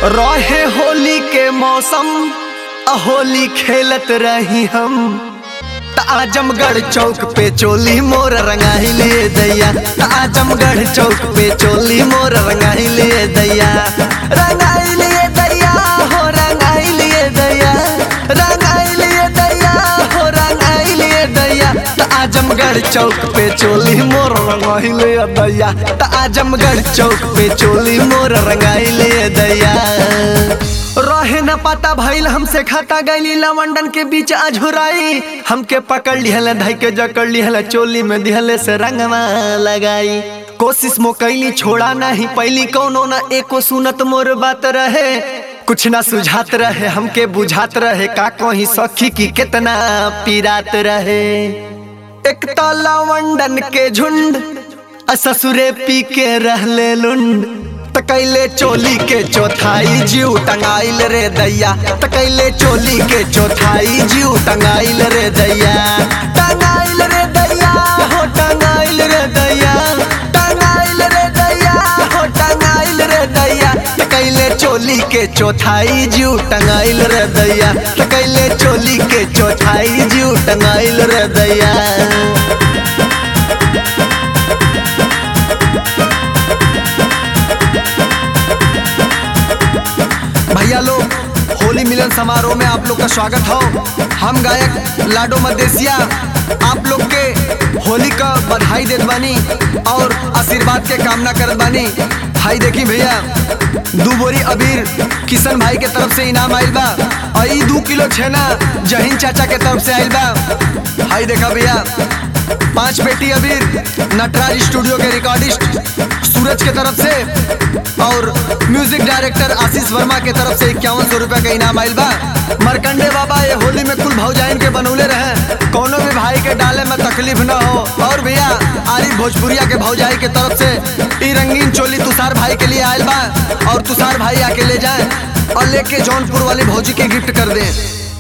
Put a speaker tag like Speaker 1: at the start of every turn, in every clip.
Speaker 1: रहे होली के मौसम आ होली खेलत रही हम त आजमगढ़ चौक पे चोली मोर रंगाई ले दैया त आजमगढ़ चौक पे चोली मोर रंगाई ले दैया रंगाई ले दैया हो रंगाई ले दैया रंगाई ले दैया हो रंगाई ले दैया त आजमगढ़ चौक पे चोली मोर रंगाई ले दैया त आजमगढ़ चौक पे चोली मोर रंगाई ले दैया रहे न पता भइल हमसे खाता गईली लवंडन के बीच अझुराई हमके पकड़ लिहल धई के जकड़ लिहल चोली में दिहले से रंगवा लगाई कोशिश मो कैली छोड़ा नहीं पैली कौनो न एको सुनत मोर बात रहे कुछ ना सुझात रहे हमके बुझात रहे का कहीं सखी की कितना पीरात रहे एक तो लवंडन के झुंड आ ससुरे पी के रहले लुंड तकैले चोली के चौथाई जीव टंगाइल रे दैया तकैले चोली के चौथाई जीव टंगाइल रे दैया टंगाइल रे दैया हो टंगाइल रे दैया टंगाइल रे दैया हो टंगाइल रे दैया तकैले चोली के चौथाई जीव टंगाइल रे दैया तकैले चोली के चौथाई जीव टंगाइल रे दैया भैया लोग होली मिलन समारोह में आप लोग का स्वागत हो हम गायक लाडो मदेसिया आप लोग के होली का बधाई देत बानी और आशीर्वाद के कामना करत बानी भाई देखी भैया दू बोरी अबीर किशन भाई के तरफ से इनाम आइल बा और ई दू किलो छेना जहीन चाचा के तरफ से आइल बा भाई देखा भैया पांच पेटी अबीर नटराज स्टूडियो के रिकॉर्डिस्ट सूरज के तरफ से और म्यूजिक डायरेक्टर आशीष वर्मा के तरफ से इक्यावन सौ रुपया का इनाम आइल बा मरकंडे बाबा ये होली में कुल भौजाइन के बनौले रहे कोनो भी भाई के डाले में तकलीफ न हो और भैया आरिफ भोजपुरिया के भौजाई के तरफ से ई रंगीन चोली तुषार भाई के लिए आयल बा और तुषार भाई आके ले जाए और लेके जौनपुर वाली भौजी के गिफ्ट कर दे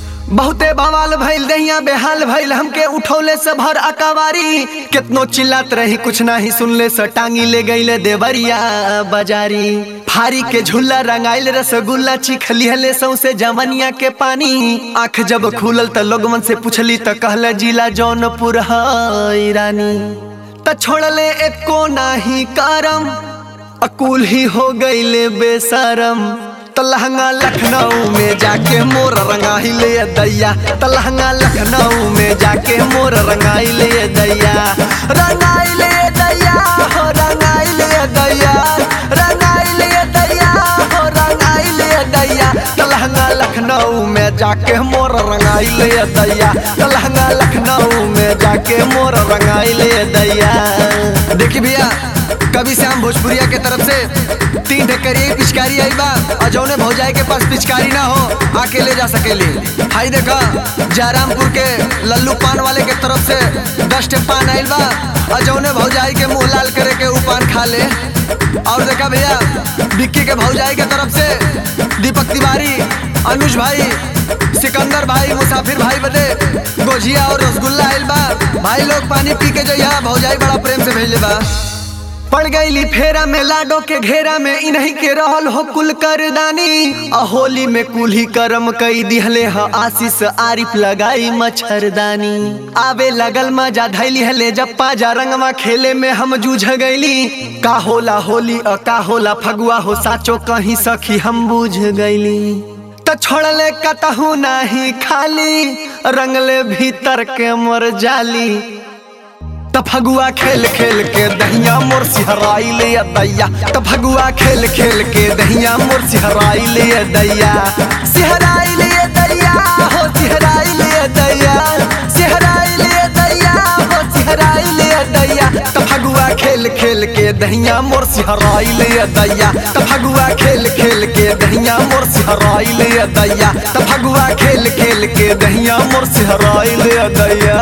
Speaker 1: बहुते बवाल भइल दहिया बेहाल भइल हमके उठौले से भर अकवारी कितनो चिल्लात रही कुछ नाही सुनले से टांगी ले गईले देवरिया बाजारी फारी के झूला रंगाइल रसगुल्ला चिखली हले सौसे जवनिया के पानी आंख जब खुलल त लोगमन से पूछली त कहले जिला जौनपुर है रानी त छोड़ले एको नाही करम अकुल ही हो गईले बेसरम तलहंगा लखनऊ में जाके मोर रंगाई ले दैया तलहंगा लखनऊ में जाके मोर रंगाई ले दैया रंगाई ले दैया हो रंगाई ले दैया रंगाई ले दैया हो रंगाई ले दैया तलहंगा लखनऊ में जाके मोर रंगाई ले दैया तलहंगा लखनऊ में जाके मोर रंगाई ले दैया देखी भैया कवि श्याम भोजपुरिया के तरफ से तीन ढकरिया पिचकारी आई बा और जौने भौजाई के पास पिचकारी ना हो आके ले जा सकेली हाई देखा जयरामपुर के लल्लू पान वाले के तरफ से दस टे पान आइल बा और जौने भौजाई के मुंह लाल करे के ऊ पान खा ले और देखा भैया बिक्की के भौजाई के तरफ से दीपक तिवारी अनुज भाई सिकंदर भाई मुसाफिर भाई बदे गोजिया और रसगुल्ला आइल बा भाई लोग पानी पी के जो यहाँ भौजाई बड़ा प्रेम से भेजले बा पड़ गईली फेरा में लाडो के घेरा में इन्हीं के रहल हो कुल करदानी आ होली में कुल्ही करम कई दिहले ह आशीष आरिफ लगाई मच्छरदानी आवे लगल मजा धैली हले जप्पा जा रंगवा खेले में हम जूझ गईली का होला होली अ का होला फगुआ हो साचो कहीं सखी हम बूझ गईली त छोड़ले कतहू नाही खाली रंगले भीतर के मर जाली त फगुआ खेल खेल के दहिया मोर सिहराई ले दैया त फगुआ खेल खेल के दहिया मोर सिहराई ले दैया सिहराई ले दैया हो सिहराई ले दैया सिहराई ले दैया हो सिहराई ले दैया त फगुआ खेल खेल के दहिया मोर सिहराई ले दैया त फगुआ खेल खेल के दहिया मोर सिहराई ले दैया त फगुआ खेल खेल के दहिया मोर सिहराई ले दैया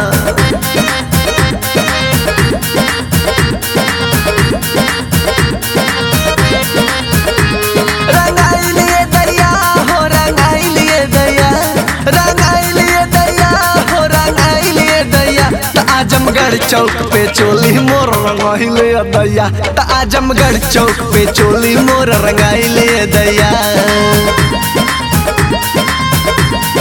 Speaker 1: रंगाई लिए दैया हो रंगाई लिए दैया रंगाई लिए दैया हो रंगाई लिए दैया त आजमगढ़ आजमगढ़ चौक पे चोली मोर रंगाइले दैया त आजमगढ़ चौक पे चोली मोर रंगाइले दैया